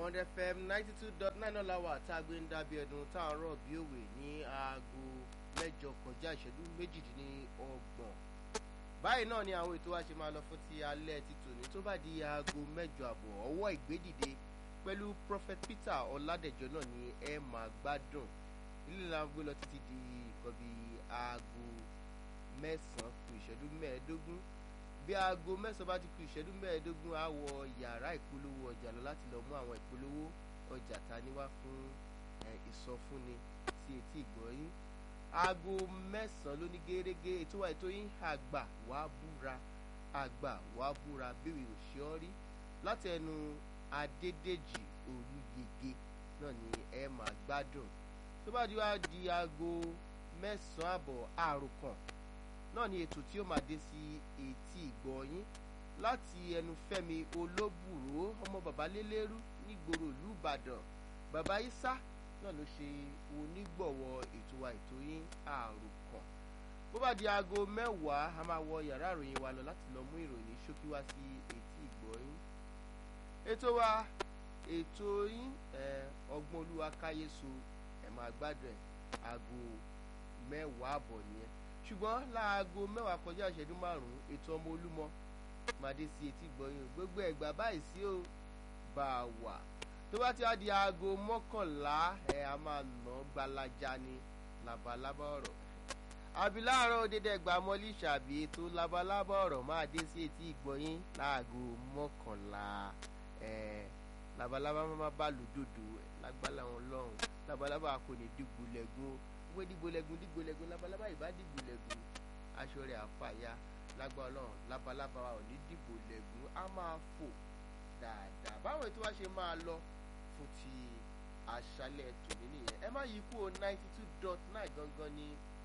Bond FM ninety two dot nine ọ̀làwà tá a gbé ń dábí ẹdun tá a rọ̀ bí òwe ní aago mẹ́jọ kọjá ìṣẹ́jú méjìdínlọ́gbọ̀n báyìí náà ni àwọn ètò wa ṣe máa lọ fún ti alẹ́ ti tòní tó bá di aago mẹ́jọ àbọ̀ ọwọ́ ìgbédìde pẹ̀lú Prophet Peter Ọládẹ̀jọ náà ni ẹ máa gbádùn ilé la ń gbé lọ títí di nǹkan bíi aago mẹ́sàn-án kù ìṣẹ́jú mẹ́ẹ̀ẹ́dógún bí aago mẹ́sàn-án bá ti kù ìṣẹ́jú mẹ́ẹ̀ẹ́dógún á wọ yàrá ìpolówó ọjà lọ láti lọ mú àwọn ìpolówó ọjà ta ní wá fún ìsọfúnni sí etí ìgbọ́yín aago mẹ́sàn-án ló ní gẹ́gẹ́ ètò wa ètò yín àgbà wàá búra àgbà wàá búra bíwì òṣìọ́ rí láti ẹnu Adédèjì Olúyege náà ni ẹ máa gbádùn tó bá di wá di aago mẹ́sàn-án àbọ̀ àròkàn náà ni ètò tí ó máa dé sí etí ìgbọ̀nyín láti ẹnu Fẹ́mi Olóbùrò ọmọ bàbá lélẹ́rú nígboro ìlú Ìbàdàn bàbá Isa náà ló ṣe onígbọ̀wọ́ ètò wa ètò yín àròkàn bó bá di aago mẹ́wàá a máa wọ yàrá ìròyìn wa lọ láti lọ mú ìròyìn ṣókí wá sí etí ìgbọ̀nyín ètò wa ètò yín ọgbọ́n olúwa káyéso ẹ̀ máa gbádùn ẹ̀ aago mẹ́wàá àbọ̀ nìyẹn ṣùgbọ́n láago mẹ́wàá kọjá ìṣẹ́jú márùn-ún ètò ọmọ olúmọ máa dé sí etí ìgbọ̀nyín gbogbo ẹ̀gbà báyìí sí ò bá a wà tó bá ti wá di aago mọ́kànlá ẹ̀ a máa nà gbalaja ni labalábá ọ̀rọ̀ àbí láàárọ̀ dédé ẹgbà mọ́lí ṣàbí ètò labalábá ọ̀rọ̀ máa dé sí etí ìgbọ̀nyín láago mọ́kànlá ẹ̀ labalábá máa bá lòdòdò lágbálá wọn lọ́hùn labalábá kò ní dìgbò lẹ́gùn wé dìgbò lẹ́gùn dìgbò lẹ́gùn labalábá ìbá dìgbò lẹ́gùn aṣọ rẹ̀ àfàyà lágbá ọlọ́run labalábá wa ò ní dìgbò lẹ́gùn á máa fò dáadáa báwọn ètò wa ṣe máa lọ fún ti àṣálẹ́ tòní nìyẹn ẹ má yí kúrò ninety two dot nine gangan ní